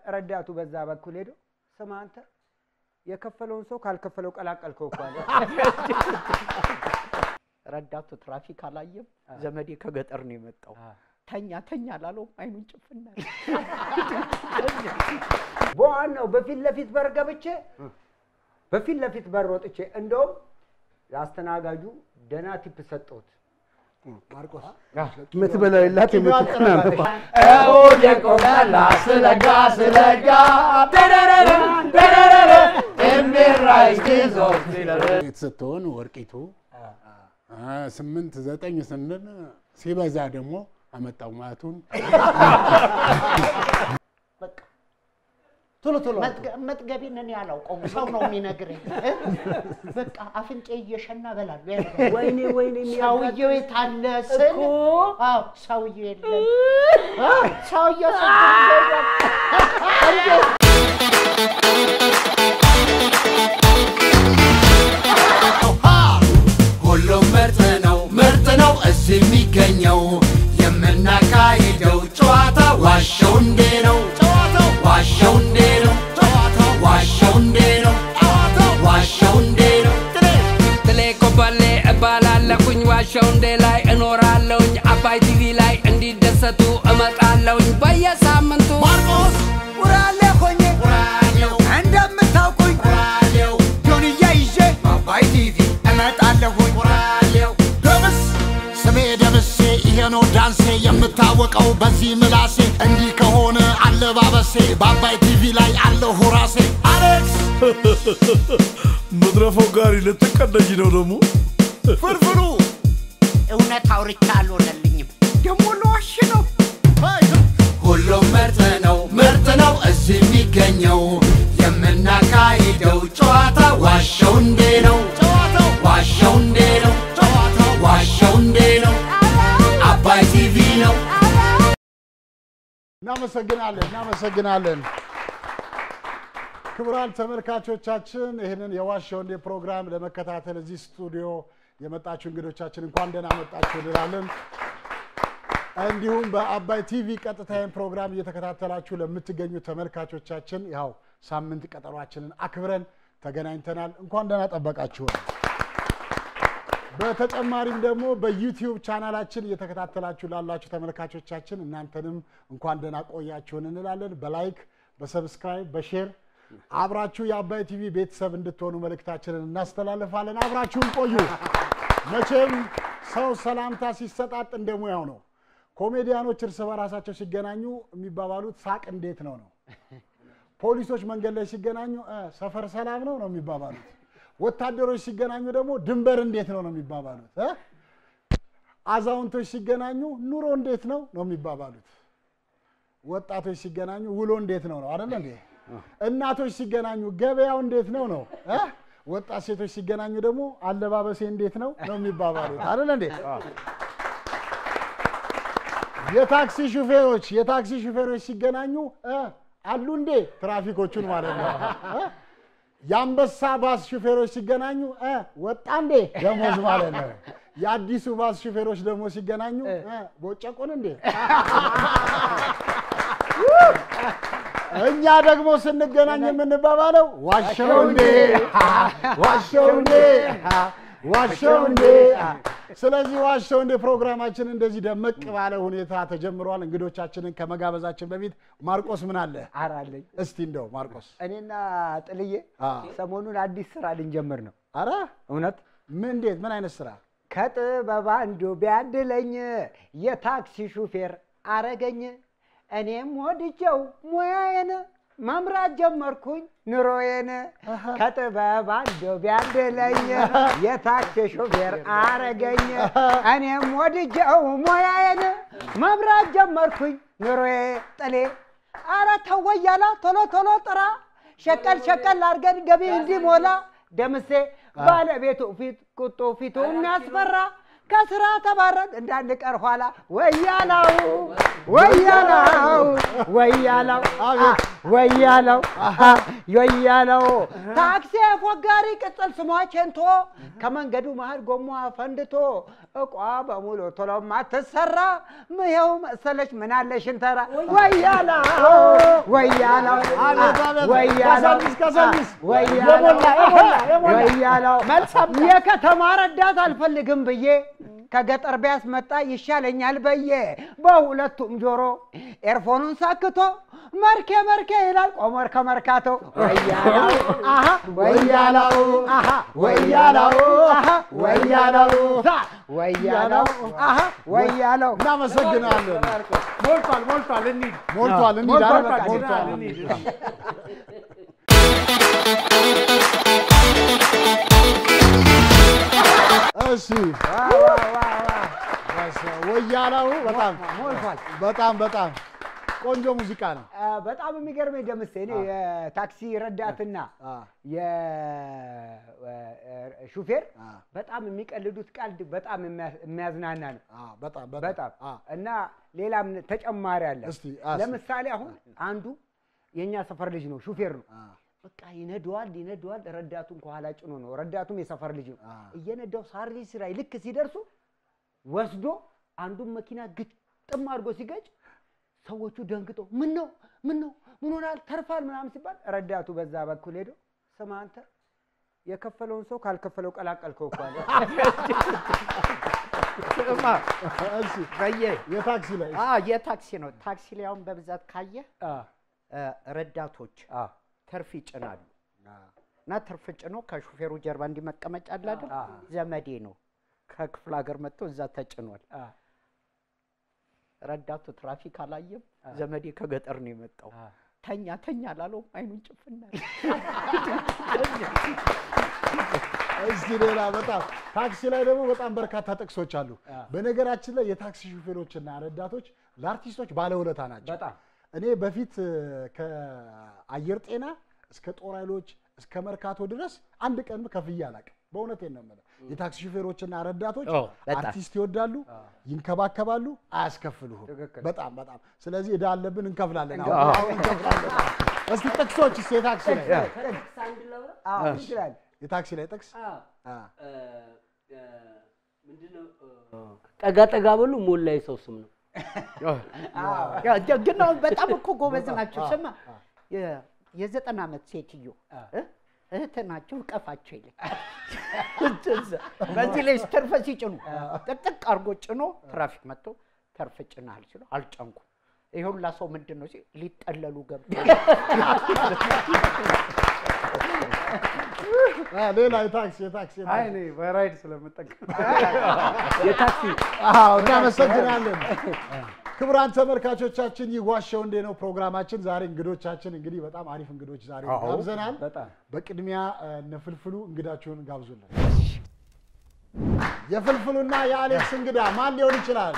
ረዳቱ በዛ በኩል ሄዶ ስማ አንተ የከፈለውን ሰው ካልከፈለው ቀላቀልከው እኮ አለ። ረዳቱ ትራፊክ አላየም። ዘመዴ ከገጠር ነው የመጣው። ተኛ ተኛ ላለው አይኑን ጭፍና በዋናው በፊት ለፊት በር ገብቼ በፊት ለፊት በር ወጥቼ እንደውም ለአስተናጋጁ ደህና ቲፕ ሰጠሁት። ማርቆስ የምትበላው የላት የምትጠናነፋ የቆመላ ስለጋ ስለጋ ደረረረ ደረረረ የሚራይ ጊዞ ስትሆን ወርቂቱ አ፣ ስምንት ዘጠኝ ስንል ሲበዛ ደግሞ አመጣው ማቱን ቶሎ ቶሎ መጥገቢን እኔ አላውቀውም፣ ሰው ነው የሚነግረኝ። እ? በቃ አፍንጬ እየሸና እበላለሁ። ወይኔ ወይኔ ሰውየው የት አለ ስል አዎ ሰውየው የለም። አ፣ ሰውየው ስንት ጊዜ ይላል። ሁሉም ምርጥ ነው ምርጥ ነው እዚህ የሚገኘው የምናካሂደው ጨዋታ ዋሸው እንዴ ነው ጨዋታው ዋሸው እንዴ ነው ጨዋታው ዋሸው እንዴ ነው ጨዋታው ዋሸው እንዴ ነው ትሌ ኮበሌ እባላለሁኝ ዋሸው እንዴ ላይ እኖራለሁኝ አባይ ቲቪ ላይ እንዲደሰቱ እመጣለሁኝ በየሳምንቱ ማርቆስ ውራሌ ሆኜ ውራሌው እንደምታውቁኝ ውራሌው ጆንያ ይዤ በአባይ ቲቪ እመጣለሁኝ ውራሌው ደምስ ስሜ ደምሴ ይሄ ነው ዳንሴ የምታወቀው በዚህ ምላሴ እንዲህ ከሆነ አለባበሴ በአባይ ቲቪ ላይ አለሁ ራሴ አሌክስ መድረፈው ጋሪ ልትቀደጅ ነው ደግሞ ፍርፍሩ እውነት አውርቻ አልሆነልኝም። ደግሞ ለዋሽ ነው። ሁሉም ምርጥ ነው ምርጥ ነው እዚህ የሚገኘው የምናካሂደው ጨዋታ ዋሸው እንዴ ነው ጨዋታው ዋሸው እንዴ ነው ጨዋታው ዋሸው እንዴ ነው አባይ ቲቪ ነው እናመሰግናለን እናመሰግናለን። ክቡራን ተመልካቾቻችን ይህንን የዋሸው እንዴ ፕሮግራም ለመከታተል እዚህ ስቱዲዮ የመጣችሁ እንግዶቻችን እንኳን ደህና መጣችሁ እንላለን። እንዲሁም በአባይ ቲቪ ቀጥታዬን ፕሮግራም እየተከታተላችሁ ለምትገኙ ተመልካቾቻችን ያው ሳምንት ቀጠሯችንን አክብረን ተገናኝተናል። እንኳን ደህና ጠበቃችሁን። በተጨማሪም ደግሞ በዩቲዩብ ቻናላችን እየተከታተላችሁ ላላችሁ ተመልካቾቻችን እናንተንም እንኳን ደህና ቆያችሁን እንላለን። በላይክ በሰብስክራይብ በሼር አብራችሁ የአባይ ቲቪ ቤተሰብ እንድትሆኑ መልእክታችንን እናስተላልፋለን። አብራችሁን ቆዩ። መቼም ሰው ሰላምታ ሲሰጣጥ እንደ ሙያው ነው። ኮሜዲያኖች እርስ በራሳቸው ሲገናኙ የሚባባሉት ሳቅ እንዴት ነው ነው። ፖሊሶች መንገድ ላይ ሲገናኙ እ ሰፈር ሰላም ነው ነው የሚባባሉት። ወታደሮች ሲገናኙ ደግሞ ድንበር እንዴት ነው ነው የሚባባሉት። እ? አዛውንቶች ሲገናኙ ኑሮ እንዴት ነው ነው የሚባባሉት። ወጣቶች ሲገናኙ ውሎ እንዴት ነው ነው አይደለ እንዴ? እናቶች ሲገናኙ ገበያው እንዴት ነው ነው እ? ወጣት ሴቶች ሲገናኙ ደግሞ አለባበሴ እንዴት ነው ነው የሚባባሉት አይደለ እንዴ? የታክሲ ሹፌሮች የታክሲ ሹፌሮች ሲገናኙ እ አሉ እንዴ ትራፊኮቹን ማለት ነው እ? የአንበሳ ባስ ሹፌሮች ሲገናኙ እ ወጣ እንዴ ደሞዝ ማለት ነው። የአዲሱ ባስ ሹፌሮች ደግሞ ሲገናኙ እ ቦጨቁን እንዴ እኛ ደግሞ ስንገናኝ የምንባባለው ዋሸው እንዴ ዋሸው እንዴ ዋሸው እንዴ። ስለዚህ ዋሸው እንዴ ፕሮግራማችን እንደዚህ ደመቅ ባለ ሁኔታ ተጀምሯል። እንግዶቻችንን ከመጋበዛችን በፊት ማርቆስ ምን አለ ኧረ አለኝ። እስቲ እንደው ማርቆስ እኔና ጥልዬ አ። ሰሞኑን አዲስ ስራ ልንጀምር ነው። አረ እውነት ምን እንዴት ምን አይነት ስራ ከጥበብ አንዱ ቢያድለኝ የታክሲ ሹፌር አረገኝ። እኔም ወድጀው ሙያዬን መምራት ጀመርኩኝ ኑሮዬን። ከጥበብ አንዱ ቢያድለኝ የታክሲ ሹፌር አረገኝ። እኔም ወድጀው ሙያዬን መምራት ጀመርኩኝ ኑሮዬ። ጥሌ አረ ተወያላ ቶሎ ቶሎ ጥራ ሸቀል ሸቀል አድርገን ገቢ እንዲሞላ ደምሴ ባለቤቱ ፊት ቁጡ ፊቱ የሚያስፈራ ከስራ ተባረን እንዳንቀር ኋላ ወያላው ወያላው ወያላው አ- ወያላው አሃ፣ ወያላው ታክሲ ፎጋሪ ቅጽል ስሟ ቼንቶ ከመንገዱ መሀል ጎማ ፈንድቶ እቋ በሙሉ ቶሎ ማትሰራ ይኸው መሰለች ምናለሽን ተራ ወያላው ወያላው አቤት፣ አቤት። ወያላው ከሰሚስ፣ ከሰሚስ። ወያላው የሞላ፣ የሞላ፣ የሞላ። ወያላው የከተማ ረዳት አልፈልግም ብዬ ከገጠር ቢያስመጣ ይሻለኛል በየ በሁለቱም ጆሮ ኤርፎኑን ሳክቶ መርኬ መርኬ ይላል ቆመር ከመርካቶ ወያላው አሃ ወያላው አሃ ወያላው አሃ ወያላው ዛ ወያላው አሃ ወያላው እናመሰግናለን። ሞልቷል ሞልቷል እንሂድ ሞልቷል። እንሂድ ሞልቷል፣ አይደል? በቃ ሞልቷል። እንሂድ እሺ ወያላው በጣም ሞልቷል። በጣም በጣም ቆንጆ ሙዚቃ ነው። አ፣ በጣም የሚገርመኝ ደምሴ እኔ የታክሲ ረዳትና አ፣ የሹፌር አ፣ በጣም የሚቀልዱት ቀልድ በጣም የሚያ- የሚያዝናና ነው። አ፣ በጣም በጣም አ፣ እና ሌላም ተጨማሪ አለ። እስቲ አስ- ለምሳሌ አሁን አንዱ የእኛ ሰፈር ልጅ ነው፣ ሹፌር ነው። አ፣ በቃ ይነደዋል ይነደዋል፣ ረዳቱን ከኋላ ጭኖ ነው። ረዳቱም የሰፈር ልጅ ነው። አ። እየነዳው ሳርቪስ ላይ ልክ ሲደርሱ ወስዶ አንዱን መኪና ግጥም አድርጎ ሲገጭ ሰዎቹ ደንግጦ ምን ነው ምን ነው ምን ሆናል ተርፋል ምናምን ሲባል ረዳቱ በዛ በኩል ሄዶ ስማ አንተ የከፈለውን ሰው ካልከፈለው ቀላቀልከው እኮ አለ። ስማ እሺ በየ የታክሲ ላይ አ የታክሲ ነው። ታክሲ ላይ አሁን በብዛት ካየ አ፣ ረዳቶች አ፣ ትርፍ ይጭናሉ እና ትርፍ ጭኖ ከሹፌሩ ጀርባ እንዲመቀመጫ አለ አይደል? አ። ዘመዴ ነው ከክፍለ ሀገር መጥቶ እዛ ተጭኗል። አ፣ ረዳቱ ትራፊክ አላየም። ዘመዴ ከገጠር ነው የመጣው። አ። ተኛ ተኛ ላለውም አይኑን ጭፍና እስቲ ሌላ በጣም ታክሲ ላይ ደግሞ በጣም በርካታ ጥቅሶች አሉ። በነገራችን ላይ የታክሲ ሹፌሮችና ረዳቶች ለአርቲስቶች ባለውለታ ናቸው። በጣም እኔ በፊት እ፣ ከአየር ጤና እስከ ጦር ኃይሎች እስከ መርካቶ ድረስ አንድ ቀን ከፍዬ አላውቅም። በእውነቴን ነው የምልህ። የታክሲ ሹፌሮችና ረዳቶች ኦ፣ በጣም። አርቲስት ይወዳሉ፣ ይንከባከባሉ፣ አያስከፍሉህም። ትክክል። በጣም በጣም። ስለዚህ ዕዳ አለብን፣ እንከፍላለን። አሁን አዎ። አሁን እንከፍላለን። እስቲ ጥቅሶች እስቲ የታክሲ ላይ አዎ ይችላል። የታክሲ ላይ ጥቅስ አ፣ ጠጋ ጠጋ በሉ ሞላ የሰው ስም ነው። ያ፣ ግን አሁን በጣም እኮ ጎበዝ ናቸው። ስማ የ- የዘጠና ዓመት ሴትዮ እ? እህት ናቸው እቀፋቸው ይለኝ። በዚህ ላይ ተርፈ ሲጭኑ ጥቅጥቅ አድርጎ ጭኖ ትራፊክ መጥቶ ተርፍ ጭናል ሲሉ አልጨንኩም። ይሄ ሁላ ሰው ምንድን ነው ሲል ሊጠለሉ ገብ አ፣ ሌላ የታክሲ የታክሲ የታክሲ። አይ እኔ በራይድ ስለምጠቀም የታክሲ አዎ እናመሰግናለን። ክቡራን ተመልካቾቻችን ይህ ዋሻው እንዴ ነው ፕሮግራማችን። ዛሬ እንግዶቻችን እንግዲህ በጣም አሪፍ እንግዶች ዛሬ ጋብዘናል። በጣም በቅድሚያ እ፣ እነ ፍልፍሉ እንግዳችሁን ጋብዙልን። የፍልፍሉና የአሌክስ እንግዳ ማን ሊሆን ይችላል?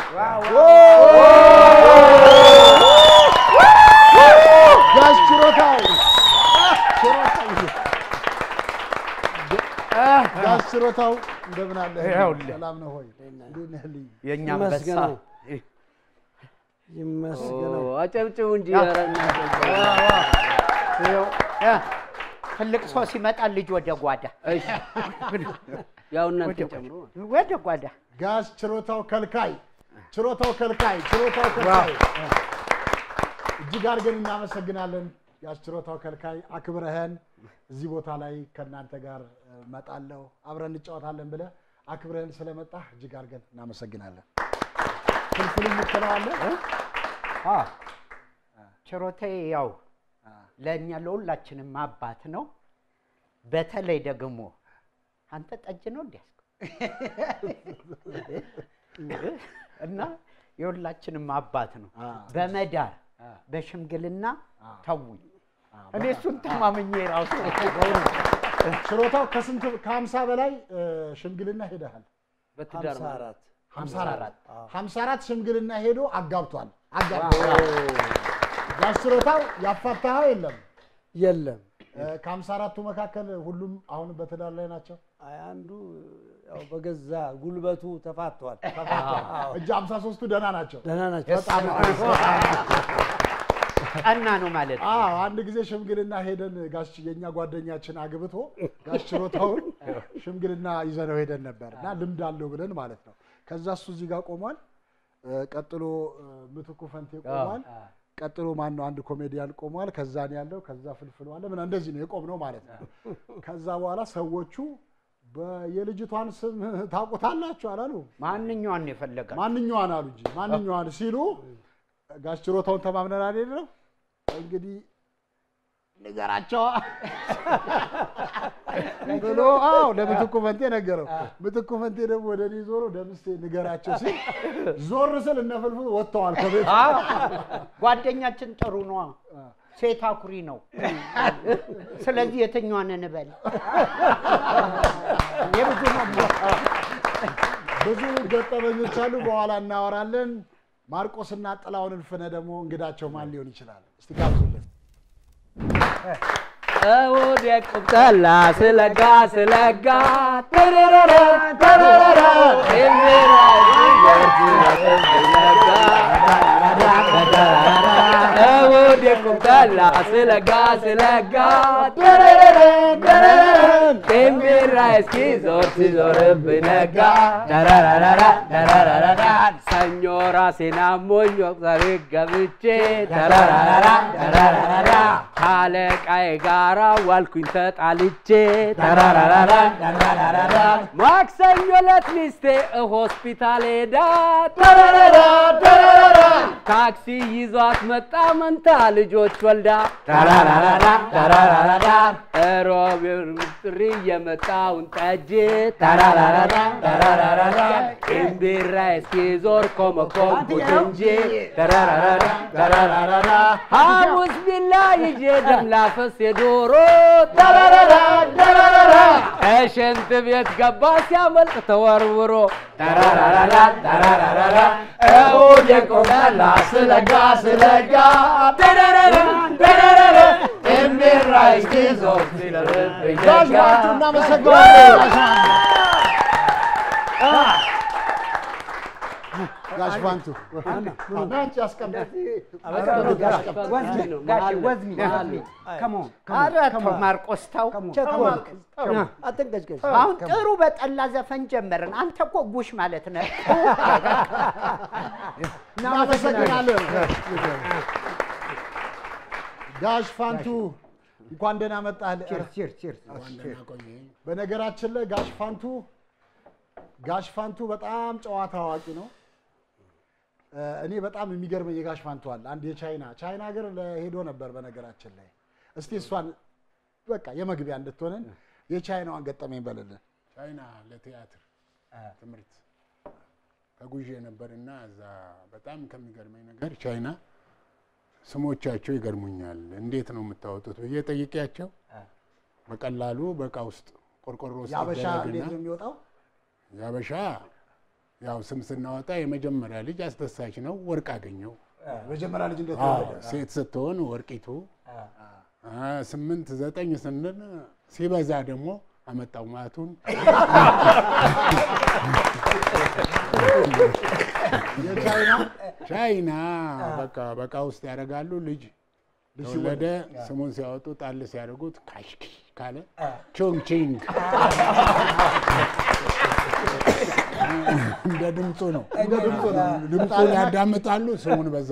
ጋሽ ችሮታው ጋሽ ችሮታው እንደምን አለ? ይኸውልህ። ሰላም ነው ሆይ? እንዴት ነህ ልኝ? የእኛ አንበሳ ይመስገነው። ይመስገነው። አጨብጭቡ እንጂ ኧረ እናንተ። ይኸው፣ እ፣ ትልቅ ሰው ሲመጣ ልጅ ወደ ጓዳ እሺ። ያው እናንተ ጨምሮ ወደ ጓዳ ጋሽ ችሮታው ከልካይ ችሮታው ከልካይ ችሮታው ከልካይ እጅግ አድርገን እናመሰግናለን። ጋሽ ችሮታው ከልካይ አክብረህን እዚህ ቦታ ላይ ከእናንተ ጋር እ፣ እመጣለሁ አብረን እንጫወታለን ብለህ አክብረህን ስለመጣህ እጅግ አድርገን እናመሰግናለን። ፍልፍል የምትለዋለህ? ችሮታዬ ያው ለእኛ ለሁላችንም አባት ነው። በተለይ ደግሞ አንተ ጠጅ ነው እንዲያስኩ እና የሁላችንም አባት ነው። በመዳር በሽምግልና ተውኝ። እኔ እሱን ተማምኜ ራሱ ችሮታው ከስንት ከሀምሳ በላይ እ፣ ሽምግልና ሄደሃል። በትዳር ሀምሳ አራት ሀምሳ አራት ሀምሳ አራት ሽምግልና ሄዶ አጋብቷል አጋብቷል። ጋሽ ችሮታው ያፋታኸው የለም? የለም። እ፣ ከሀምሳ አራቱ መካከል ሁሉም አሁን በትዳር ላይ ናቸው። አይ አንዱ ያው በገዛ ጉልበቱ ተፋቷል። እጅ ሃምሳ ሶስቱ ደህና ናቸው። ደህና ናቸው። በጣም ቀና ነው ማለት ነው። አዎ አንድ ጊዜ ሽምግልና ሄደን ጋሽ የኛ ጓደኛችን አግብቶ ጋሽ ችሮታውን ሽምግልና ይዘነው ሄደን ነበር እና ልምድ አለው ብለን ማለት ነው። ከዛ እሱ እዚህ ጋር ቆሟል። እ፣ ቀጥሎ እ፣ ምትኩ ፈንቴ ቆሟል። ቀጥሎ ማን ነው አንድ ኮሜዲያን ቆሟል። ከዛ ነው ያለው። ከዛ ፍልፍሉ አለ ምን እንደዚህ ነው የቆምነው ማለት ነው። ከዛ በኋላ ሰዎቹ በ- የልጅቷን ስም ታውቁታላችሁ አላሉ። ማንኛዋን ነው የፈለጋል? ማንኛዋን አሉ እንጂ ማንኛዋን ሲሉ ጋሽ ችሮታውን ተማምነን አይደለም እንግዲህ ንገራቸዋ ብሎ አዎ ለምትኩ ፈንቴ ነገረው። ምትኩ ፈንቴ ደግሞ ወደ እኔ ዞሮ ደምስቴ ንገራቸው ሲል ዞር ስል እነ ፍልፍል ወጥተዋል ከቤት ጓደኛችን ጥሩ ነዋ። ሴት አኩሪ ነው። ስለዚህ የትኛዋን እንበል? የብዙ ነው ብዙ ገጠመኞች አሉ። በኋላ እናወራለን። ማርቆስና ጥላውን እልፍነ ደግሞ እንግዳቸው ማን ሊሆን ይችላል? እስቲ ጋብዙልን። እሑድ የቁጠላ ስለጋ ስለጋ ተረረረ ተረረረ የሚራ እሑድ የቁጠላ ስለጋ ስለጋ ተረረረ ተረረረ የሚራ እስኪ ዞር ሲዞርብኝ ነጋ ተረረረ ተረረረ ሰኞ ራሴን አሞኝ ወቅታዊ ገብቼ ተረረረ ተረረረ ካለቃዬ ጋራ ዋልኩኝ ተጣልቼ ተራራራራ ተራራራራ ማክሰኞ ዕለት ሚስቴ ሆስፒታል ሄዳ ተራራራ ተራራራ ታክሲ ይዟት መጣ መንታ ልጆች ወልዳ ተራራራራ ተራራራራ ሮብ ጥሪ የመጣውን ጠጅ ተራራራራ ተራራራራ እምቢራ እስኪዞር ኮመኮምኩት እንጂ ተራራራራ ተራራራራ ሐሙስ ቢላ ይዤ ደም ላፈስ የዶሮ ተራራራ ተራራራ ከሽንት ቤት ገባ ሲያመልጥ ተወርውሮ ተራራራራ ተራራራራ እሑድ የቆመላ ስለጋ ስለጋ ተራራራ ተራራራ እምቢራ እስኪዞር ሲለርብኝ ጋሽ ነጋ ባንቱ እናመሰግናለን። ጋሽ ባንቱ አንቺ አስቀምጥ። ወዝሚ ጋሼ ወዝሚ ከሞን ኧረ ተው ማርቆስ ተው። ቸኮልክ። አትንቀጭቀጭ። አሁን ጥሩ በጠላ ዘፈን ጀመርን። አንተ እኮ ጉሽ ማለት ነህ። እናመሰግናለን። ጋሽ ፋንቱ እንኳን ደህና መጣህ። ቺርስ ቺርስ በነገራችን ላይ ጋሽ ፋንቱ ጋሽ ፋንቱ በጣም ጨዋታ አዋቂ ነው። እ፣ እኔ በጣም የሚገርመኝ የጋሽ ፋንቱ አለ አንድ የቻይና ቻይና ሀገር ሄዶ ነበር። በነገራችን ላይ እስቲ እሷን በቃ የመግቢያ እንድትሆንን የቻይናዋን ገጠመኝ በልልን። ቻይና ለቲያትር ትምህርት ተጉዤ ነበርና እዛ በጣም ከሚገርመኝ ነገር ቻይና ስሞቻቸው ይገርሙኛል። እንዴት ነው የምታወጡት ብዬ ጠይቄያቸው በቀላሉ በእቃ ውስጥ ቆርቆሮ ውስጥ የአበሻ ይደረግና እንዴት ነው የሚወጣው? የአበሻ ያው ስም ስናወጣ የመጀመሪያ ልጅ አስደሳች ነው፣ ወርቅ አገኘው። መጀመሪያ ልጅ እንዴት አዎ፣ ተወለደ? ሴት ስትሆን ወርቂቱ። አ፣ ስምንት ዘጠኝ ስንል ሲበዛ ደግሞ አመጣው ማቱን የቻይና ቻይና በቃ በቃ ውስጥ ያደርጋሉ። ልጅ ተወለደ። ስሙን ሲያወጡ ጣል ሲያደርጉት ካሽኪ ካለ ቾንግ ቺንግ እንደ ድምፁ ነው። እንደ ድምፁ ነው። ድምፁን ያዳምጣሉ፣ ስሙን በዛ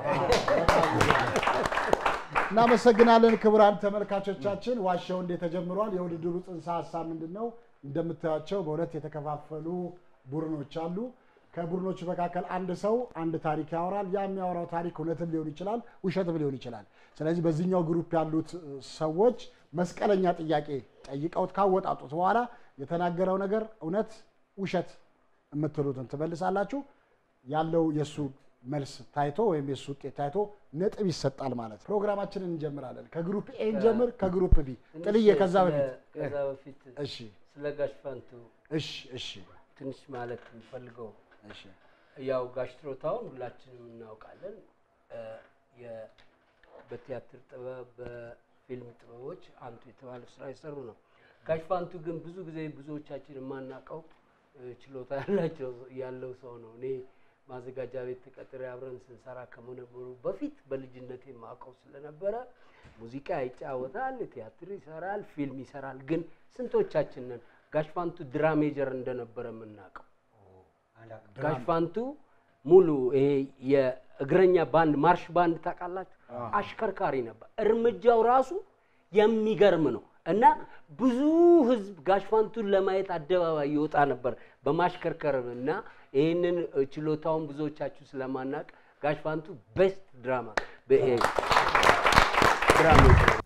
እናመሰግናለን ክቡራን ተመልካቾቻችን። ዋሻው እንዴት ተጀምሯል? የውድድሩ ጽንሰ ሀሳብ ምንድን ነው? እንደምታዩቸው በሁለት የተከፋፈሉ ቡድኖች አሉ። ከቡድኖቹ መካከል አንድ ሰው አንድ ታሪክ ያወራል። ያ የሚያወራው ታሪክ እውነትም ሊሆን ይችላል፣ ውሸትም ሊሆን ይችላል። ስለዚህ በዚህኛው ግሩፕ ያሉት እ, ሰዎች መስቀለኛ ጥያቄ ጠይቀውት ካወጣጡት በኋላ የተናገረው ነገር እውነት ውሸት የምትሉትን ትመልሳላችሁ። ያለው የእሱ መልስ ታይቶ ወይም የእሱ ውጤት ታይቶ ነጥብ ይሰጣል ማለት ነው። ፕሮግራማችንን እንጀምራለን። ከግሩፕ ኤ እንጀምር፣ ከግሩፕ ቢ ጥልዬ፣ ከዛ በፊት ከዛ በፊት እሺ፣ ስለ ጋሽ ፋንቱ እሺ፣ እሺ፣ ትንሽ ማለት የምፈልገው እሺ። ያው ጋሽ ትሮታውን ሁላችንም እናውቃለን። እ፣ የ- በቲያትር ጥበብ በፊልም ጥበቦች አንቱ የተባለ ስራ የሰሩ ነው። ጋሽ ፋንቱ ግን ብዙ ጊዜ ብዙዎቻችን የማናውቀው እ፣ ችሎታ ያላቸው ያለው ሰው ነው። እኔ ማዘጋጃ ቤት ተቀጥሬ አብረን ስንሰራ ከመነበሩ በፊት በልጅነቴ የማውቀው ስለነበረ ሙዚቃ ይጫወታል፣ ቲያትር ይሰራል፣ ፊልም ይሰራል። ግን ስንቶቻችንን ጋሽ ፋንቱ ድራሜጀር እንደነበረ የምናውቀው? ጋሽ ፋንቱ ሙሉ ይሄ የእግረኛ ባንድ ማርሽ ባንድ ታውቃላችሁ? አሽከርካሪ ነበር። እርምጃው ራሱ የሚገርም ነው እና ብዙ ህዝብ ጋሽ ፋንቱን ለማየት አደባባይ ይወጣ ነበር በማሽከርከር እና ይህንን ችሎታውን ብዙዎቻችሁ ስለማናቅ ጋሽ ፋንቱ ቤስት ድራማ ድራማ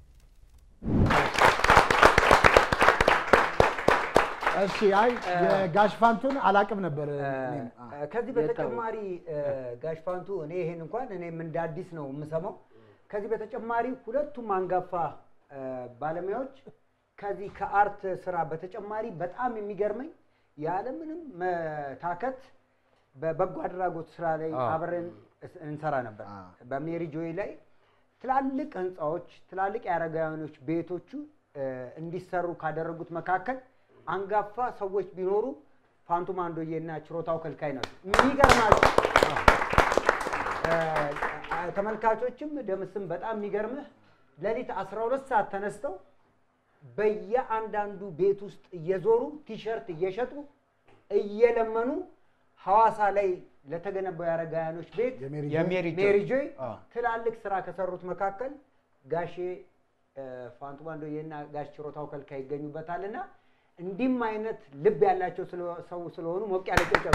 እሺ አይ የጋሽ ፋንቱን አላቅም ነበር እኔም። አ፣ ከዚህ በተጨማሪ እ፣ ጋሽ ፋንቱ እኔ ይሄን እንኳን እኔም እንደ አዲስ ነው የምሰማው። ከዚህ በተጨማሪ ሁለቱም አንጋፋ እ፣ ባለሙያዎች ከዚህ ከአርት ስራ በተጨማሪ በጣም የሚገርመኝ ያለምንም መታከት በበጎ አድራጎት ስራ ላይ አብረን እስ- እንሰራ ነበር። በሜሪ ጆይ ላይ ትላልቅ ህንፃዎች፣ ትላልቅ የአረጋውያኖች ቤቶቹ እ፣ እንዲሰሩ ካደረጉት መካከል አንጋፋ ሰዎች ቢኖሩ ፋንቱ ማንዶዬና ችሮታው ከልካይ ናቸው። የሚገርማችሁ እ፣ ተመልካቾችም ደምስም በጣም የሚገርምህ ሌሊት 12 ሰዓት ተነስተው በየአንዳንዱ ቤት ውስጥ እየዞሩ ቲሸርት እየሸጡ እየለመኑ ሐዋሳ ላይ ለተገነባው የአረጋውያኖች ቤት የሜሪ የሜሪ ጆይ? ሜሪ ጆይ አ። ትላልቅ ስራ ከሰሩት መካከል ጋሼ እ፣ ፋንቱ ባንዶዬና ጋሽ ችሮታው ከልካይ ይገኙበታል እና እንዲህም አይነት ልብ ያላቸው ስለ- ሰው ስለሆኑ ሞቅ ያለ ጭብጨባ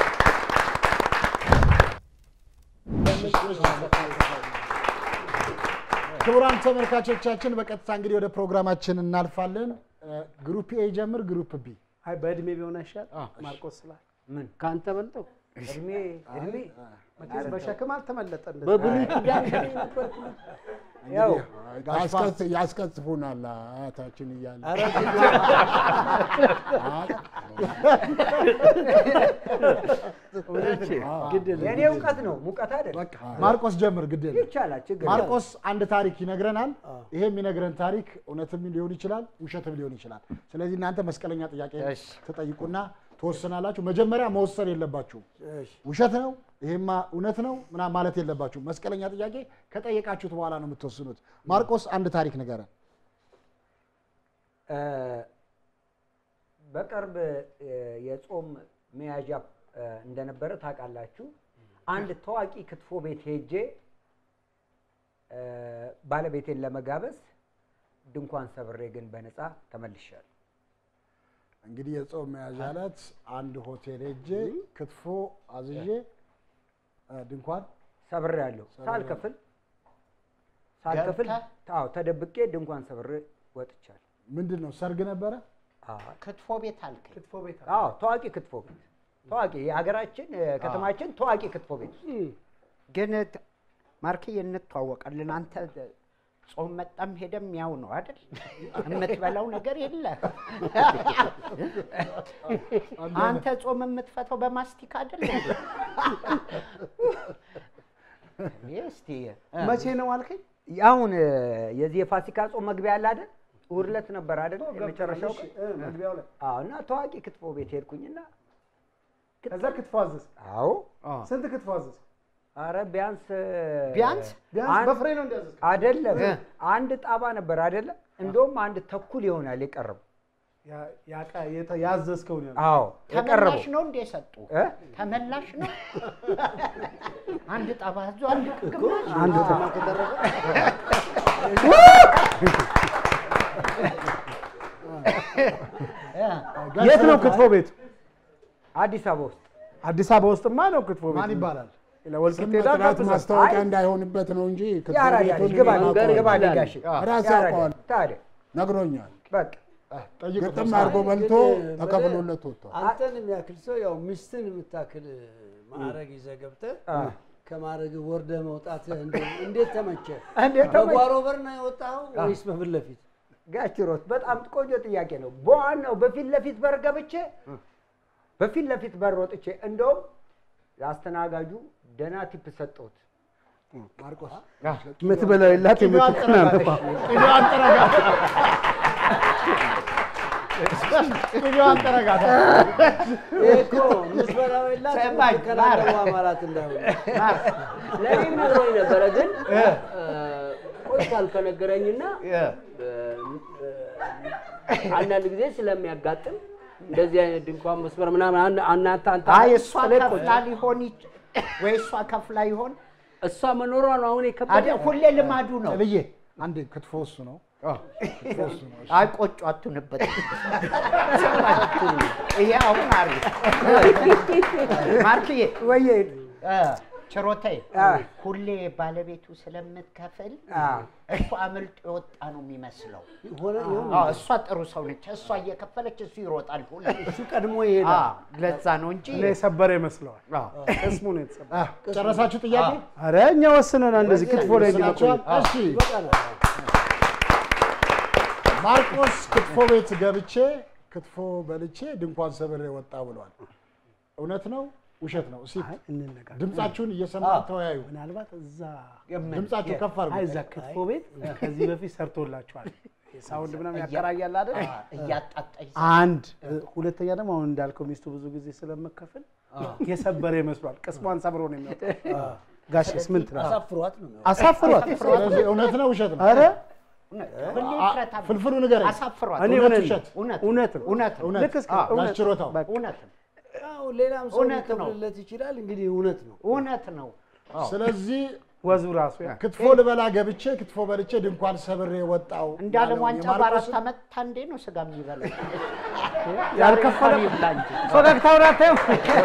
ክቡራን ተመልካቾቻችን በቀጥታ እንግዲህ ወደ ፕሮግራማችን እናልፋለን። እ፣ ግሩፕ ኤ ጀምር፣ ግሩፕ ቢ አይ በእድሜ ቢሆን አይሻል ማርቆስ ስላል ምን ከአንተ በልጠው እድሜ እድሜ መቼስ በሸክም አልተመለጠ እንደዚህ። በብሉይ ኪዳን ነበር ያው ያስቀጽ- ያስቀጽፉናል አያታችን እያለ የእኔ እውቀት ነው ሙቀት አይደለም። ማርቆስ ጀምር፣ ግድ የለም። ይቻላል ችግር የለም። ማርቆስ አንድ ታሪክ ይነግረናል። ይሄ የሚነግረን ታሪክ እውነትም ሊሆን ይችላል፣ ውሸትም ሊሆን ይችላል። ስለዚህ እናንተ መስቀለኛ ጥያቄ ትጠይቁና ትወስናላችሁ። መጀመሪያ መወሰን የለባችሁም። ውሸት ነው ይሄማ እውነት ነው ምናምን ማለት የለባችሁም። መስቀለኛ ጥያቄ ከጠየቃችሁት በኋላ ነው የምትወስኑት። ማርቆስ አንድ ታሪክ ንገረን። እ፣ በቅርብ እ፣ የጾም መያዣ እ፣ እንደነበረ ታውቃላችሁ። አንድ ታዋቂ ክትፎ ቤት ሄጄ እ፣ ባለቤቴን ለመጋበዝ ድንኳን ሰብሬ ግን በነፃ ተመልሻለሁ። እንግዲህ የጾም መያዣ ዕለት አንድ ሆቴል ሄጄ ክትፎ አዝዤ እ፣ ድንኳን ሰብሬ ያለሁ ሳልከፍል ሳልከፍል አዎ ተደብቄ ድንኳን ሰብሬ ወጥቻለሁ። ምንድን ነው ሰርግ ነበረ? ክትፎ ቤት አልከኝ። ክትፎ ቤት አለ። አዎ ታዋቂ ክትፎ ቤት ታዋቂ የሀገራችን እ፣ ከተማችን ታዋቂ ክትፎ ቤት ግን ት- ማርክዬ እንተዋወቃለን። አንተ ጾም መጣም ሄደም ያው ነው አይደል? የምትበላው ነገር የለ። አንተ ጾም የምትፈታው በማስቲካ አይደል? እንዴ? እኔ እስቲ እ፣ መቼ ነው አልከኝ? አሁን እ፣ የዚህ የፋሲካ ጾም መግቢያ አለ አይደል? እሑድ ዕለት ነበር አይደል? የመጨረሻው እሺ፣ ቀን እ፣ መግቢያው ላይ አዎ። እና ታዋቂ ክትፎ ቤት ሄድኩኝና ከዛ ክትፎ አዘዝ። አዎ ስንት ክትፎ አዘዝ? አረ ቢያንስ እ፣ ቢያንስ ቢያንስ አንድ- በፍሬ ነው እንዲያዘዝ። አይደለም አንድ ጣባ ነበር አይደለም? እንደውም አንድ ተኩል ይሆናል የቀረበው። ያ- ያቃ- የተ- ያዘዝከው ነው ያልኩት። አዎ የቀረበው ተመላሽ ነው እንደ ሰጡ እ? ተመላሽ ነው። አንድ ጠባ ዞ አንድ ግማሽ አንድ የት ነው ክትፎ ቤቱ? አዲስ አበባ ውስጥ አዲስ አበባ ውስጥማ ነው ክትፎ ቤቱ። ማን ይባላል? ወልቂጤ ስም ሄዳ መጥራት ጋብዘን። ማስታወቂያ አይ፣ እንዳይሆንበት ነው እንጂ ክትፎ ያራዳ ልጅ ቤቱን ግባ ማውቀው ግባ ይችላል። ጋሼ ራሴ ያራዳ አውቀዋለሁ። ታዲያ ነግሮኛል። በቃ ጠይቁት። ግጥም አድርጎ በልቶ ተከፍሎለት ወጥቷል። አንተን የሚያክል ሰው ያው ሚስትን የምታክል ማዕረግ ይዘህ ገብተህ አ፣ ከማዕረግ ወርደህ መውጣት እንዴት ተመቸ? እንዴት ተመቸ? በጓሮ በር ነው የወጣኸው ወይስ በፊት ለፊት? ጋችሮት በጣም ቆንጆ ጥያቄ ነው። በዋናው በፊት ለፊት በር ገብቼ በፊት ለፊት በር ወጥቼ እንደውም ለአስተናጋጁ ደህና ቲፕ ሰጠሁት። ማርቆስ የምትበላው የላት የምትቀናነባ ቅቤዋን ጠረጋት። ይሄ እኮ ምስበላው የላት ሰማኝ፣ የምትከላለሙ ማር። አማራት እንዳይሆኑ ለእኔም ነግሮኝ ነበረ ግን ቆይቷል ከነገረኝና አንዳንድ ጊዜ ስለሚያጋጥም እንደዚህ አይነት ድንኳን መስመር ምናምን አን- እናንተ አንተ አይ እሷ ጥልቅ ከፍላ ሊሆን ይች- ወይ እሷ ከፍላ ይሆን እሷ መኖሯ ነው አሁን አደ የከበደ ሁሌ ልማዱ ነው። ልዬ አንድ ክትፎ እሱ ነው። ክትፎ እሱ ነው። እሺ። አይ ቆጮ አትሁንበት። ይሄ አሁን አሪፍ ማርክዬ ወየ እ፣ ችሮታዬ ሁሌ ባለቤቱ ስለምትከፍል እሱ አምልጦ የወጣ ነው የሚመስለው። ሆነ ይሁን አዎ፣ እሷ ጥሩ ሰው ነች። እሷ እየከፈለች እሱ ይሮጣል ሁሌ። እሱ ቀድሞ ይሄዳል። አዎ፣ ለዛ ነው እንጂ እኔ የሰበረ ይመስለዋል። አዎ። ቅስሙ ነው የተሰበረ። አ፣ ጨረሳችሁ ጥያቄ? አረ እኛ ወስነናል እንደዚህ ክትፎ ላይ ወስናችኋል? እንዲመቆይ። እሺ ይበቃናል። ማርቆስ ክትፎ ቤት ገብቼ ክትፎ በልቼ ድንኳን ሰብሬ ወጣ ብሏል። እውነት ነው ውሸት ነው? እስኪ አይ እንነጋገር። ድምጻችሁን እየሰማ ተወያዩ። ምናልባት እዛ ድምጻችሁ ከፍ አይ አድርጉ። እዛ ክትፎ ቤት ከዚህ በፊት ሰርቶላችኋል። ሳውንድ ምናምን ያከራያል አይደል? እያጣጣች አንድ ሁለተኛ ደግሞ አሁን እንዳልከው ሚስቱ ብዙ ጊዜ ስለመከፈል የሰበረ ይመስሏል። ቅስሟን ሰብሮ ነው የሚወጣው። ጋሽስ ምን ትላለህ? አሳፍሯት ነው የሚሆነው። አሳፍሯት። ስለዚህ እውነት ነው ውሸት ነው? አረ ሁሌ አ- ፍረታ ፍልፍሉ ንገረኝ። አሳፍሯት። እኔ እውነት እውነት ውሸት? እውነት እውነት ነው። እውነት ነው። እውነት ልክ እስከ አ፣ እውነት ላስችሮታው በቃ እውነት ነው። ያው ሌላም ሰው እውነት ነው። ሊከፍልለት ይችላል። እንግዲህ እውነት ነው። እውነት ነው። ስለዚህ ወዙ ራሱ ያ ክትፎ ልበላ ገብቼ ክትፎ በልቼ ድንኳን ሰብሬ ወጣው እንደ ዓለም ዋንጫ በአራት ዓመት አንዴ ነው ስጋ የሚበላው። ያልከፈለ ይብላ እንጂ። ፈገግታውን አታየው?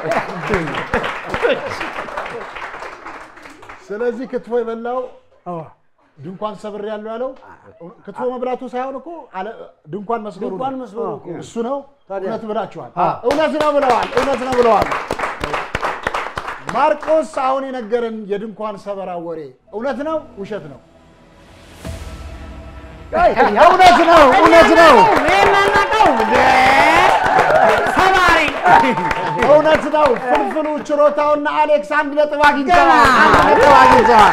ስለዚህ ክትፎ የበላው አዎ። ድንኳን ሰብሬ ያለው ያለው ክትፎ መብላቱ ሳይሆን እኮ አለ- ድንኳን መስበሩ ድንኳን ነው። መስበሩ እኮ እሱ ነው። እውነት ብላችኋል። እውነት ነው ብለዋል። እውነት ነው ብለዋል። ማርቆስ አሁን የነገረን የድንኳን ሰበራ ወሬ እውነት ነው ውሸት ነው? እውነት ነው። እውነት ነው። እውነት ነው። ፍልፍሉ ችሮታውና አሌክስ አንድ ነጥብ አግኝተዋል። አንድ ነጥብ አግኝተዋል።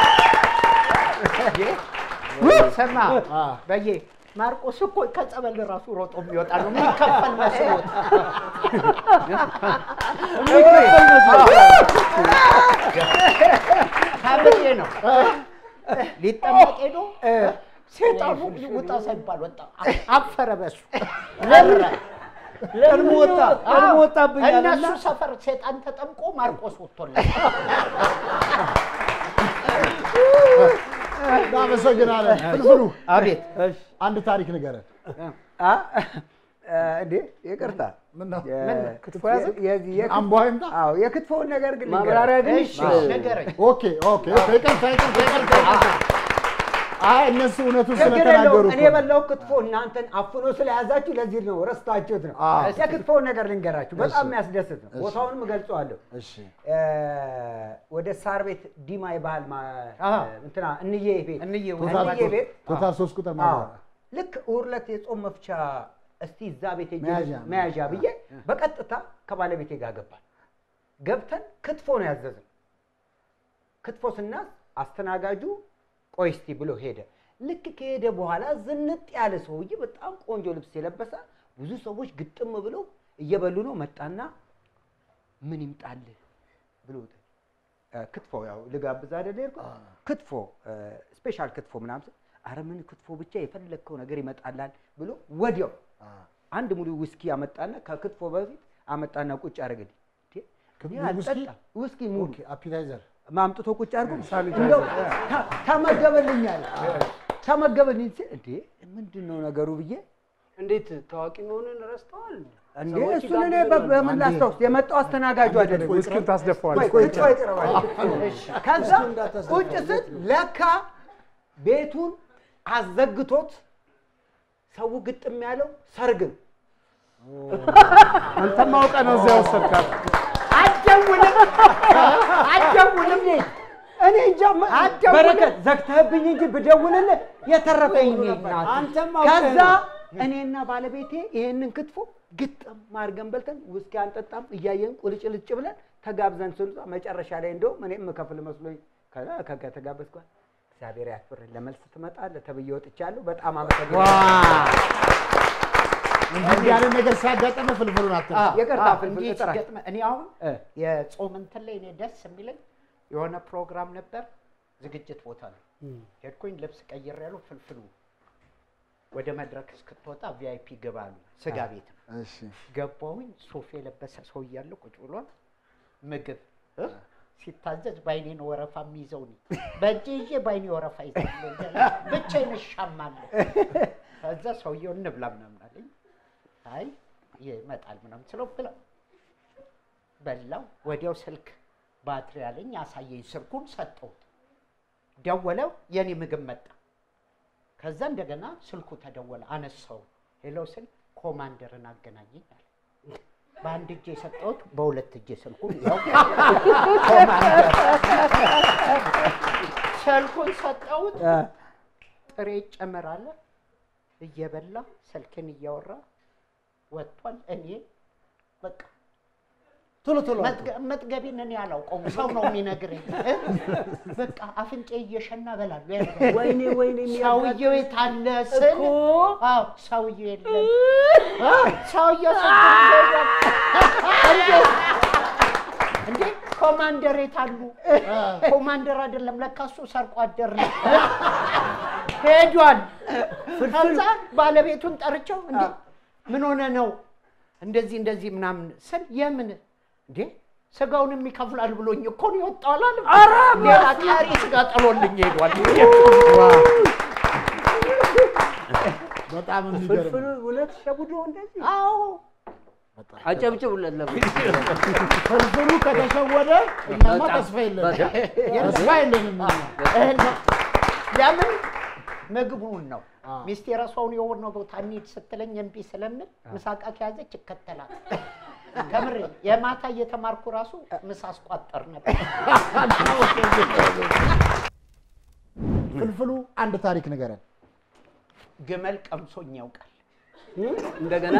ስማ በየ ማርቆስ እኮ ከጸበል ራሱ ሮጦ የሚወጣ ነው የሚከፈል መስሎት የሚከፈል መስሎት ታብዬ ነው ሊጠመቅ ሄዶ ሴጣኑ ውጣ ሳይባል ወጣ አፈረ በሱ ለረ ቀድሞ ወጣ ቀድሞ ወጣብኛል እና እነሱ ሰፈር ሴጣን ተጠምቆ ማርቆስ ወጥቶለት እናመሰግናለን። ፍልፍሉ አቤት አንድ ታሪክ ንገረን። አ እንዴ ይቅርታ ምን ነው? የ- ክትፎ ያዘ? የዚህ የክት- አምቧ ይምጣ? አዎ የክትፎውን ነገር ግን ልንገርህ። ማብራሪያ ግን እሺ ንገረኝ ኦኬ ኦኬ ኦኬ፣ ይቅርታ ይቅርታ ይቅርታ ይቅርታ። አይ እነሱ እውነቱን ችግር ስለተናገሩ የለውም። እኔ እኮ ነው። የበላው ክትፎ እናንተን አፍኖ ስለያዛችሁ ለዚህ ነው ረስታችሁት ነው። አዎ። የክትፎውን ነገር ልንገራችሁ፣ በጣም የሚያስደስት ነው። ቦታውንም እገልጸዋለሁ። እሺ እ፣ ወደ ሳር ቤት ዲማ የባህል ማ- አዎ። እንትና እንዬ ቤት እንዬ ቶታል እንዬ ቤት ቶታል ሶስት ቁጥር አዎ። ማለት ነው። ልክ እሑድ ዕለት የጾም መፍቻ እስቲ እዛ ቤት ሄጄ መያዣ መያዣ ብዬ በቀጥታ ከባለቤቴ ጋር ገባል። ገብተን ክትፎ ነው ያዘዝን። ክትፎ ስናዝ አስተናጋጁ ቆይ እስቲ ብሎ ሄደ። ልክ ከሄደ በኋላ ዝንጥ ያለ ሰውዬ በጣም ቆንጆ ልብስ የለበሰ ብዙ ሰዎች ግጥም ብለው እየበሉ ነው። መጣና ምን ይምጣልህ ብሎ እ፣ ክትፎ ያው ልጋብዝ አይደለ የሄድኩት? ክትፎ እ፣ ስፔሻል ክትፎ ምናምን ስል፣ ኧረ ምን ክትፎ ብቻ የፈለግከው ነገር ይመጣላል ብሎ ወዲያው አንድ ሙሉ ውስኪ አመጣና ከክትፎ በፊት አመጣና ቁጭ አደረገልኝ። እንዴ፣ እኔ ውስኪ? አልጠጣም። ውስኪ ሙሉ ኦኬ አፒታይዘር ማምጥቶ ቁጭ አድርጎ እንደው ተ- ተመገበልኛል ተመገበልኝ ሲል እንዴ ምንድን ነው ነገሩ ብዬ እንዴት ታዋቂ መሆኑን ረስተዋል? እንዴ ሰዎች እሱን እኔ ይጋብዛሉ። በ- በምን ላስታውስ? የመጣው አስተናጋጁ አይደለም። ውስኪን ታስደፋዋለህ። ቆይ ክትፎ ይቅረባል። ከዛ ቁጭ ስል ለካ ቤቱን አዘግቶት ሰው ግጥም ያለው ሰርግን አንተም አውቀህ ነው እዚያ ወሰድካት። አትደውልም አትደውልም እኔ እንጃ መ- በረከት ዘግተህብኝ እንጂ ብደውልልህ የተረፈኝ እኔ ናት። አንተም አውቀህ ከዛ ነው። እኔና ባለቤቴ ይሄንን ክትፎ ግጥም አድርገን በልተን ውስኪ አንጠጣም እያየን ቁልጭልጭ ብለን ተጋብዘን ስንወጣ መጨረሻ ላይ እንደውም እኔም የምከፍል መስሎኝ ከዛ ከተጋበዝኩ በኋላ እግዚአብሔር ያክብርህ ለመልስ ትመጣለህ ተብዬ ወጥቻለሁ። በጣም አመሰግናለሁ። እንዲህ ያለ ነገር ሲያጋጠመ ፍልፍሉን አትርሳ። ይቅርታ አዎ፣ ፍልፍል እንዲህ ጥራ። ሲገጥመ- እኔ አሁን እ። የጾም እንትን ላይ እኔ ደስ የሚለኝ የሆነ ፕሮግራም ነበር፣ ዝግጅት ቦታ ነው ሄድኩኝ። ልብስ ቀይር ያለው ፍልፍሉ ወደ መድረክ እስክትወጣ ቪአይፒ ግባ አሉ። ስጋ ቤት ነው። እሺ ገባሁኝ። ሱፍ የለበሰ ሰው እያለ ቁጭ ብሏል። ምግብ እ? ሲታዘዝ በአይኔ ነው ወረፋ የሚይዘው እኔ በእጄ ይዤ በአይኔ ወረፋ ይዛለሁ። ብቻዬን እሻማለሁ። ከዛ ሰውየው እንብላ ምናምን አለኝ። አይ ይመጣል ምናምን ስለው ብላ በላው። ወዲያው ስልክ ባትሪ አለኝ አሳየኝ። ስልኩን ሰጠሁት። ደወለው። የኔ ምግብ መጣ። ከዛ እንደገና ስልኩ ተደወለ። አነሳው። ሄሎ ስል ኮማንደርን አገናኘኝ አለ። በአንድ እጄ የሰጠሁት በሁለት እጄ ስልኩን ያው ኮማንደር ስልኩን ሰጠሁት። ጥሬ ይጨመራል እየበላ ስልክን እያወራ ወጥቷል። እኔ በቃ ቶሎ ቶሎ መጥገ- መጥገቤን እኔ አላውቀውም፣ ሰው ነው የሚነግረኝ። እ? በቃ አፍንጬ እየሸና እበላለሁ። ያልኩት። ወይኔ ወይኔ ሰውየው የታለ ስል እኮ አዎ ሰውየው የለም። አ፣ ሰውየው ስልኩን ይዘው እንዴ ኮማንደር የታሉ? ኮማንደር አይደለም ለካ እሱ ሰርቆ አደር ነው። ሄዷል። ከዛ ባለቤቱን ጠርቸው እንዴ ምን ሆነ ነው እንደዚህ እንደዚህ ምናምን ስል የምን እንዴ ስጋውንም ይከፍላል ብሎኝ እኮ ነው የወጣው አላለም። ሌላ ቀሪ ስጋ ጥሎልኝ ሄዷል። በጣም የሚገርም ፍልፍሉ እውነት ሸጉዶ እንደዚህ አዎ አጨብጭቡለት ለምን ፍልፍሉ ከተሸወደ እኛማ በጣም፣ ተስፋ የለንም። በጣም። ተስፋ የለንም እኛ። እህል ነው። ለምን ምግቡን ነው ሚስቴ የራሷውን የሆነ ቦታ እንሂድ ስትለኝ እምቢ ስለምል ምሳቃ ከያዘች ይከተላል። ከምሬ የማታ እየተማርኩ ራሱ ምሳ አስቋጠር ነበር። ፍልፍሉ አንድ ታሪክ ንገረን። ግመል ቀምሶኝ ያውቃል። እንደገና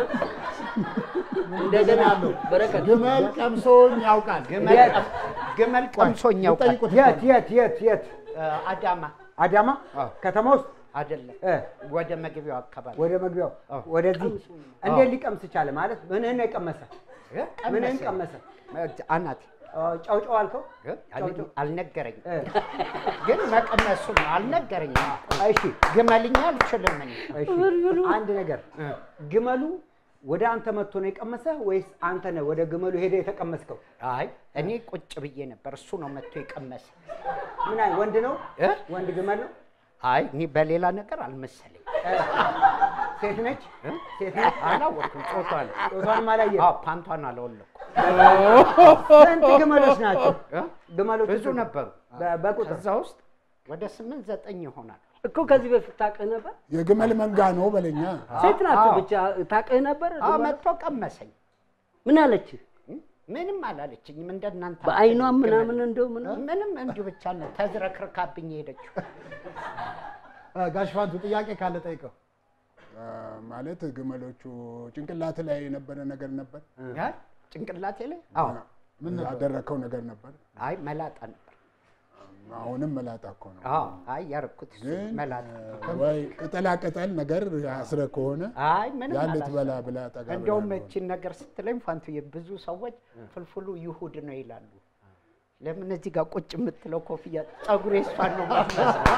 እንደገና በረከት ግመል ቀምሶኝ ያውቃል። ግመል ቀም- ግመል ቀምሶኝ ያውቃል። ይጠይቁት የት የት የት የት? እ፣ አዳማ አዳማ ከተማ ውስጥ አይደለም፣ እ፣ ወደ መግቢያው አካባቢ ወደ መግቢያው ወደዚህ እንዴት ሊቀምስ ቻለ? ማለት ምንህን ነው የቀመሰ? እ፣ ምንህን ቀመሰ። ቀመሰ? አናቴ እ፣ ጨው ጨው አልከው? እ፣ አል- አልነገረኝም፣ እ፣ ግን መቀመሱ ነው አልነገረኝም። እሺ ግመልኛ አልችልም እኔ። እሺ አንድ ነገር ግመሉ ወደ አንተ መጥቶ ነው የቀመሰህ ወይስ አንተ ነህ ወደ ግመሉ ሄደ የተቀመስከው? አይ እኔ ቁጭ ብዬ ነበር፣ እሱ ነው መጥቶ የቀመሰ። ምን አይ ወንድ ነው እ? ወንድ ግመል ነው? አይ እኔ በሌላ ነገር አልመሰለኝ። ሴት ነች? ሴት ነች? አላወቅኩም ጾቷን። ጾታንም አላየህም? አዎ ፓንቷን አላወለኩም። ስንት ግመሎች ናቸው? እ? ግመሎች ብዙ ነበሩ። በ- በቁጥር ከዛ ውስጥ ወደ ስምንት ዘጠኝ ይሆናል። እኮ ከዚህ በፊት ታውቅህ ነበር? የግመል መንጋ ነው በለኛ። ሴት ናት አዎ። ብቻ ታውቅህ ነበር? አዎ መጥቶ ቀመሰኝ። ምን አለችህ? ምንም አላለችኝም። እንደ እናንተ በአይኗ አትልም ምናምን ግመል። እንደው ምናምን ምንም እንዲሁ ብቻ ነው ተዝረክርካብኝ የሄደችው። እ፣ ጋሽ ፋንቱ ጥያቄ ካለ ጠይቀው። አ፣ ማለት ግመሎቹ ጭንቅላት ላይ የነበረ ነገር ነበር ያ ጭንቅላቴ ላይ አዎ ምን ነበር? ያደረከው ነገር ነበር። አይ መላጣ ነበር። አሁንም መላጣ እኮ ነው። አዎ አይ ያረኩት እሱ ግን መላጣ። አ፣ ወይ ቅጠላ ቅጠል ነገር አስረ ከሆነ አይ ምንም ያን አላሰብኩም። ልትበላ ብላ ጠጋ ብላ እንደውም ነው። እቺን ነገር ስትለኝ ፋንቱዬ ብዙ ሰዎች ፍልፍሉ ይሁድ ነው ይላሉ። ለምን እዚህ ጋር ቁጭ የምትለው ኮፍያ ፀጉሬ እሷን ነው የምትመስለው።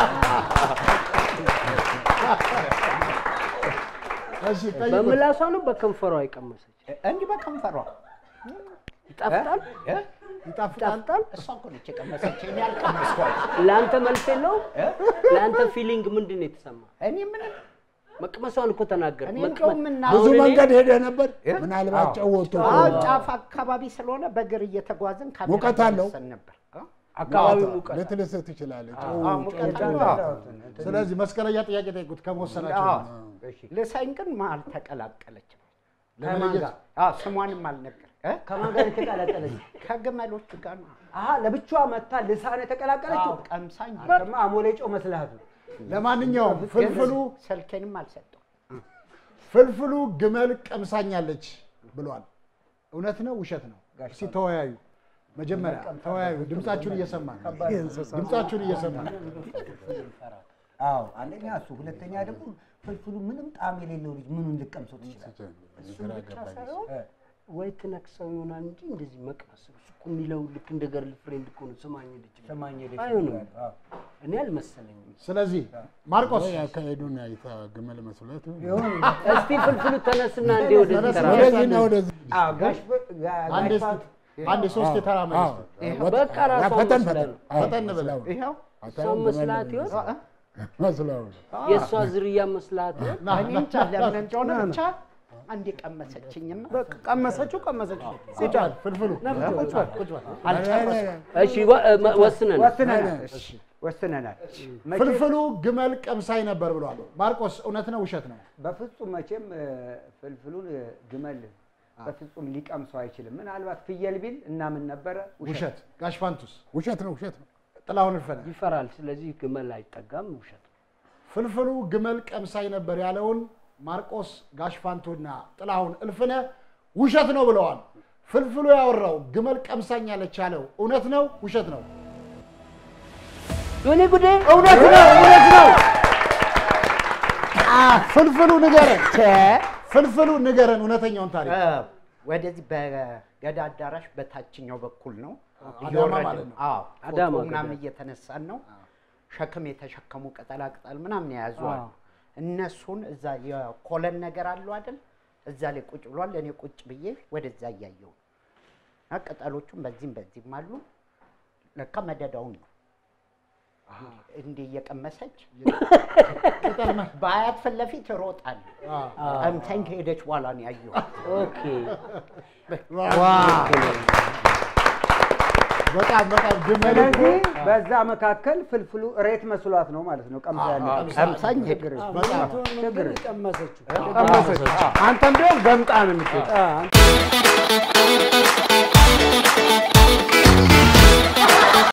እሺ ጠይቁት። በምላሷ ነው በከንፈሯ የቀመሰች? እንዲህ በከንፈሯ ይጣፍጣል? እ? ይጣፍጣል። ይጣፍጣል? እሷ እኮ ነች የቀመሰች፣ እኔ አልቀመስኳት። ለአንተ መልስ የለውም? ለአንተ ፊሊንግ ምንድን ነው የተሰማ? እኔ ምንም መቅመሷን እኮ ተናገር። እኔ እንደውም እና ብዙ አሁን እኔ- መንገድ ሄደህ ነበር። ምናልባት ጨው ወጥቶ አዎ ከሆነ ጫፍ አካባቢ ስለሆነ በእግር እየተጓዝን ካሜራ ሙቀት አለው? እያነሳን ነበር። እ? አካባቢው ሙቀት ልትልስህ ትችላለህ። ጨው አዎ ጨው ሙቀት ጨው አለው። ስለዚህ መስቀለኛ ጥያቄ ጠይቁት ከመወሰናቸው አዎ። ልሳኝ ግን መሀል ተቀላቀለች። ከማን ጋር? አዎ ስሟንም አልነገር እ? ከማን ጋር የተቀላቀለች? ከግመሎቹ ጋር ነው። አሀ ለብቻዋ መታ ልሳን የተቀላቀለችው? አዎ ቀምሳኝ አንተማ አሞሌ ጨው መስልሃት ነው። ለማንኛውም ፍልፍሉ ስልኬንም አልሰጠው። ፍልፍሉ ግመል ቀምሳኛለች ብሏል። እውነት ነው ውሸት ነው? እስኪ ተወያዩ። መጀመሪያ ተወያዩ። ድምጻችሁን እየሰማን ድምጻችሁን እየሰማን አዎ አንደኛ እሱ፣ ሁለተኛ ደግሞ ፍልፍሉ ምንም ጣዕም የሌለው ልጅ ምኑን ልቀምሰው ትችላለህ? እሱም ብቻ ሳይሆን ወይ ትነክሰው ይሆናል እንጂ እንደዚህ መቅመስ እሱ እኮ የሚለው ልክ እንደ ገርል ፍሬንድ እኮ ነው። ስማኝ ልጅ ስማኝ ልጅ አይሆንም። አዎ። እኔ አልመሰለኝም። ስለዚህ ማርቆስ ወይ አካሄዱን አይታ ግመል መስሎት እስቲ ፍልፍሉ ተነስና እንዴ ወደዚህ ተራ ወደዚህና ወደዚህ አዎ፣ ጋሽ በ- ጋ- አንዴ ጋሽ እስኪ- አንዴ ሶስት የተራመደ አዎ፣ እስኪ። በቃ ራሷ ፈጠን መስላ ፈጠን ነው። አዎ፣ ፈጠን ብለው። መስላው ነው። ይኸው እሷ መስላት ይሆን መስላው ነው። የእሷ ዝርያ መስላት ይሆን እኔ እንጃ ለምን እንደሆነ ብቻ አንዴ ቀመሰችኝና በቃ ቀመሰችው ቀመሰችው። ቁጭ በል ፍልፍሉ ቁጭ በል ቁጭ በል እሺ ወ- እ- መ- ወስነን ወስነናል። እሺ፣ ወስነናል። መቼም ፍልፍሉ ግመል ቀምሳይ ነበር ብሏል። ማርቆስ እውነት ነው ውሸት ነው? በፍጹም መቼም እ፣ ፍልፍሉን እ፣ ግመል በፍጹም ሊቀምሰው አይችልም። ምናልባት ፍየል ቢል እናምን ነበረ። ውሸት። ጋሽ ፋንቱስ ውሸት ነው ውሸት ነው። ጥላሁን እልፈነ ይፈራል። ስለዚህ ግመል አይጠጋም። ውሸት ፍልፍሉ ግመል ቀምሳይ ነበር ያለውን ማርቆስ ጋሽፋንቱና ጥላሁን እልፍነ ውሸት ነው ብለዋል። ፍልፍሉ ያወራው ግመል ቀምሳኛለች ያለው እውነት ነው ውሸት ነው? ዮኒ ጉዴ እውነት ነው እውነት ነው። አ ፍልፍሉ ንገረን፣ ፍልፍሉ ንገረን እውነተኛውን ታሪክ። እ፣ ወደዚህ በገዳ አዳራሽ በታችኛው በኩል ነው አዳማ እየወረድን ማለት ነው። አዎ አዳማ ፎቶ ምናምን ገዳ። እየተነሳን ነው። ሸክም የተሸከሙ ቅጠላ ቅጠል ምናምን የያዙ አሉ። እነሱን እዛ የኮለን ነገር አለው አይደል? እዛ ላይ ቁጭ ብሏል። እኔ ቁጭ ብዬ ወደዛ እያየው እና ቅጠሎቹም በዚህም በዚህም አሉ። ለካ መደዳውን ነው እንዲህ እየቀመሰች በአያት ፊት ለፊት እሮጣለሁ። ቀምሳኝ ከሄደች በኋላ ነው ያየሁት። ኦኬ በጣም በጣም ግመል ስለዚህ በዛ መካከል ፍልፍሉ እሬት መስሏት ነው ማለት ነው። ቀምሳ ያለ ቀምሳኝ ሄደች። ችግር ቀመሰችው። ቀመሰች። አንተም ቢሆን ገምጣ ነው የምትሄድ። አንተ